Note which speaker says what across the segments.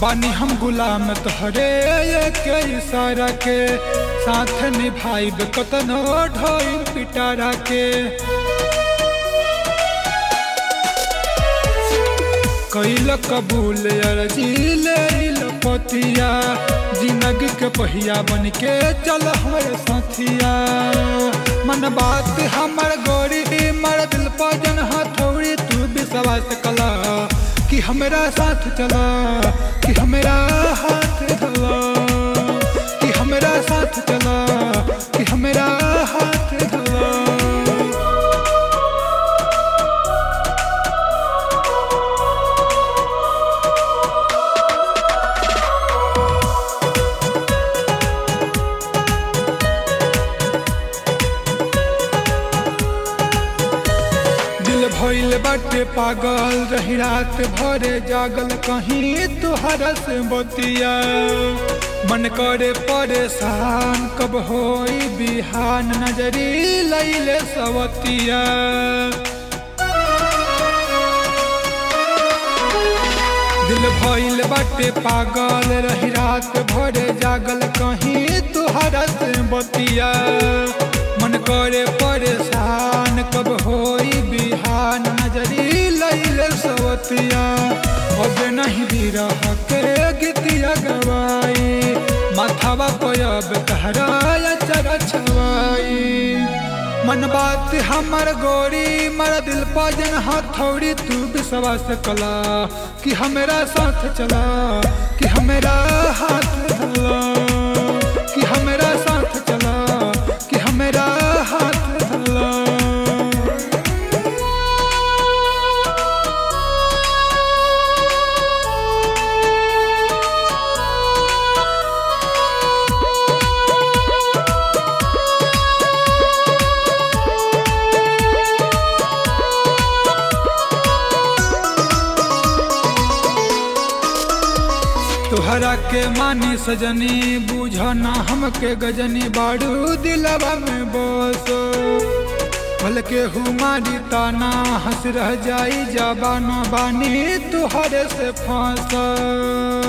Speaker 1: बानी हम गुलाम तोहरे के इशारा के साथ निभाइब कतनो ढोई पिटारा के कैल कबूल अर्जी ले पतिया जिंदगी के पहिया बन के चल हमारे साथिया मन बात हमर गोरी मर दिल पर जन हथौड़ी तू विश्वास कला कि हमरा साथ चला कि हमरा हाथ धला कि हमरा साथ चला कि हमरा हाथ धला दिल भइल बाटे पागल रही रात भरे जागल कहीं तुहरा से बतिया मन करे परेशान कब होई बिहान नजरी लैले सवतिया दिल भइल बाटे पागल रही रात भरे जागल कहीं तुहरा से बतिया मन करे परेशान कब होई बिहान नजरी लैले सवतिया अब नहीं भी रह के गीतिया गवाई माथावा पयब कहरा चर छवाई मन बात हमर गोरी मर दिल पाजन हथौड़ी तू विश्वास कला कि हमरा साथ चला कि हमरा हाथ धला कि हमरा साथ चला कि हमरा हाथ धला तोहरा के मानी सजनी बुझना हमके गजनी बाड़ू दिलवा में बस भल के हुमारी ताना हंस रह जाई जबाना बानी तुहरे से फांस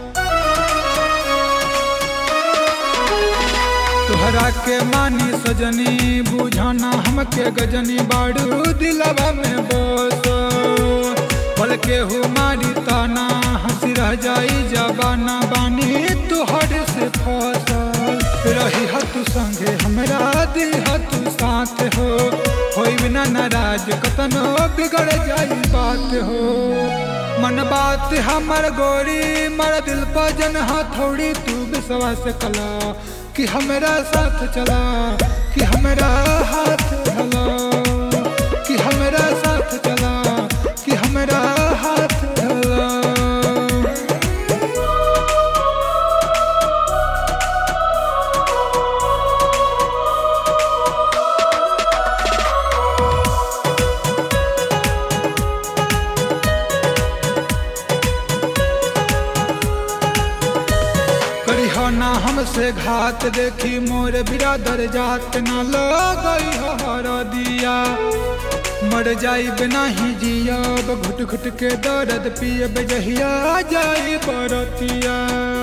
Speaker 1: तोहरा के मानी सजनी बुझना हमके गजनी बाड़ू दिलवा में बस पल के हुमारी ताना हंस रह जाई जबाना बानी तुहर से फसल रही तू संगे हमरा दिल तू साथ हो होई बिना नाराज कतनो बिगड़ जाई बात हो मन बात हमर गोरी मर दिल पर जन हथौड़ी तू विश्वास कला कि हमरा साथ चला कि हमरा हाथ धला कि हमरा साथ चला कि हमरा हाथ धला करिहना हमसे घात देखी मोर बिरादर जात न लगई हर दिया मर जाइब नहीं जियब घुट घुट के दर्द पियब जहिया जाई बरतिया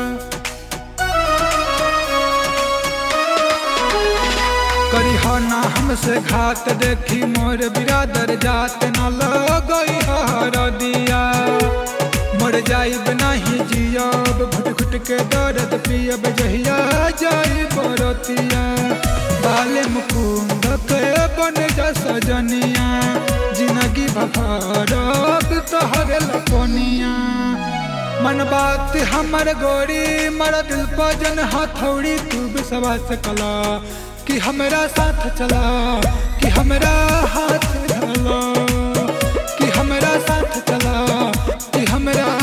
Speaker 1: करिहना हमसे घात देखी मोर बिरादर जात न लगई हर दिया मर जाइब नहीं जियब घुट घुट के दर्द पियब जहिया जाई बरतिया बाले मुकुंद के बन जा सजनिया जिंदगी भरब तोहरे लपनिया मन बात हमर गोरी मर दिल पर जन हथौड़ी तू विश्वास कला कि हमरा साथ चला कि हमरा हाथ धला कि हमरा साथ चला कि हमरा